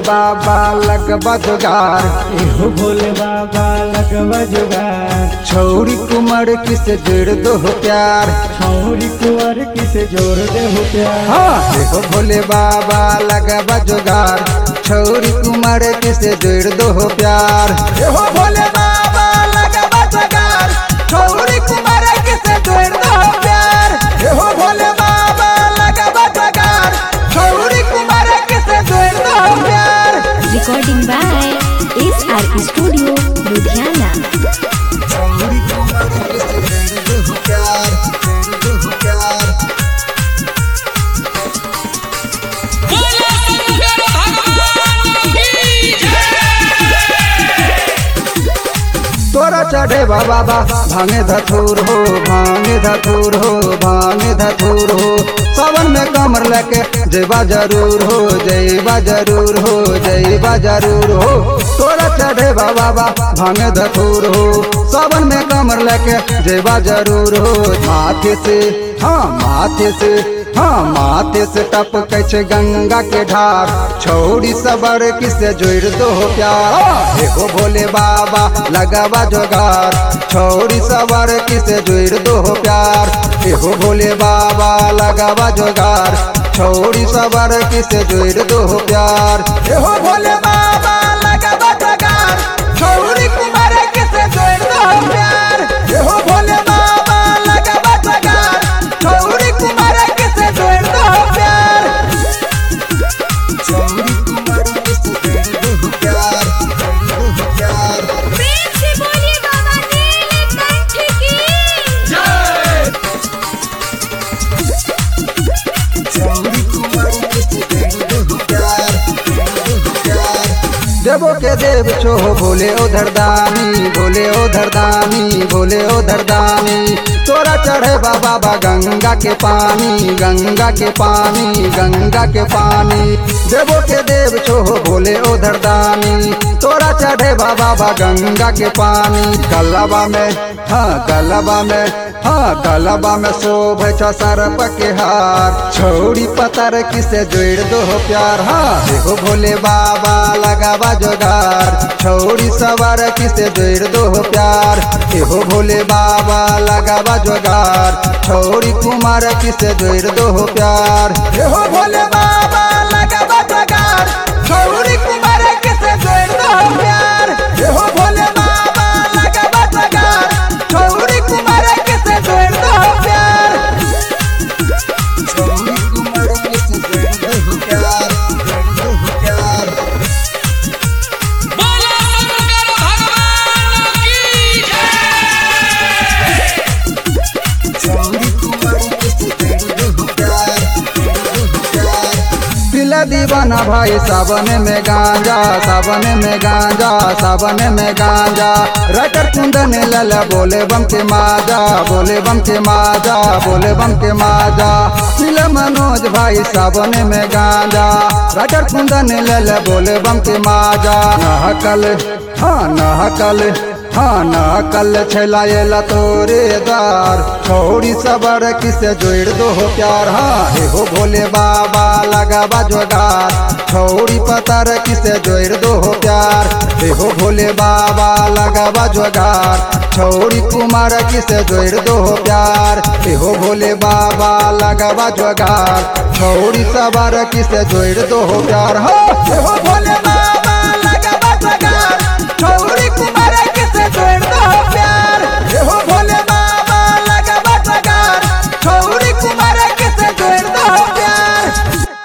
बाबा लगबा जोगार एहो भोले बाबा लगवा जुगार छौरी कुमार किस जोड़ दो प्यार छौरी कुंवर किसे जोड़ दे हो प्यार हाँ देखो भोले बाबा लगबा जोगार छौरी कुमार किस जोड़ दो प्यार देखो भोले बाबा लगबा जोगार छौरी कुमार किस जोड़ दो प्यार देखो भोले बाबा लगबा जोगार छौरी कुमार किस जोड़ दो प्यार Recording by SR Studio, Ludhiana. छौरी कुमार किस जोड़ दो प्यार जोड़ दो प्यार तोरा चढ़े बाबा भांगे धथुर हो भांगे धथुर हो भांगे धथुर हो सावन में कमर लेके जयबा जरूर हो जयबा जरूर हो जयबा जरूर हो तोरा चढ़े बाबा भांगे धथुर हो सावन में कमर लेके जयबा जरूर हो माथे से हाँ माथे से हाँ माथे से टप छै गंगा के ढार छौड़ी सबर किसे जोड़ दो प्यार देखो भोले बाबा लगावा जोगार छौड़ी सबर किसे जोड़ दो प्यार देखो भोले बाबा लगावा जोगार छौड़ी सबर किसे जोड़ दो प्यार देखो भोले बाबा लगावा जोगार छौड़ी कुमार किसे जोड़ दो प्यार देखो भोले बाबा लगावा जोगार छौड़ी कुमार किसे जोड़ दो प्यार छौड़ी कुमार किसे जोड़ दो प्यार जोड़ दो प्यार प्रेम से बोलिए बाबा नीलकंठ की छौड़ी कुमार किसे जोड़ दो प्यार जोड़ दो प्यार देवो के देव छो भोले ओ धरदानी भोले ओ धरदानी भोले ओ धरदानी तोरा चढ़े बाबा बा गंगा के पानी गंगा के पानी गंगा के पानी देवो के देव छो भोले ओ धरदानी तोरा चढ़े बाबा बा गंगा के पानी गलबा में हाँ गलबा में हाँ गलबा में शोभ छ सरप के हार छोड़ी पतर किसे जोड़ दो प्यार हाँ देखो भोले बाबा लगावा जोगार छोड़ी सवार किसे जोड़ दो प्यार देखो भोले बाबा लगावा जोगार छोड़ी कुमार किसे जोड़ दो प्यार देखो भोले बाबा लगावा जोगार छोड़ी कुमार किसे जोड़ दो प्यार देखो भोले बाबा लगावा जोगार छोड़ी कुमार किसे जोड़ दो प्यार छोड़ी कुमार किसे जोड़ दो प्यार जोड़ दो प्यार बोलो शंकर भगवान की चौड़ी कुमार किसे जोड़ दो प्यार जोड़ दो प्यार पिला दीवाना भाई सावन में गांजा सावन में गांजा सावन में गांजा रटर कुंदन लला बोले बम के माजा बोले बम के माजा बोले बम के माजा पिला मनोज भाई सावन में गांजा रटर कुंदन लला बोले बम के माजा नहकल हाँ नहकल हाँ ना कल छलाएला तोरे द्वार छोड़ी सबर किसे जोड़ दो हो प्यार हाँ हे हो भोले बाबा लगावा जोगार छोड़ी पतर किसे जोड़ दो हो प्यार हे हो भोले बाबा लगावा जोगार छोड़ी कुमार किसे जोड़ दो हो प्यार हे हो भोले बाबा लगावा जोगार छोड़ी सबर किसे जोड़ दो हो प्यार हाँ हे हो भोले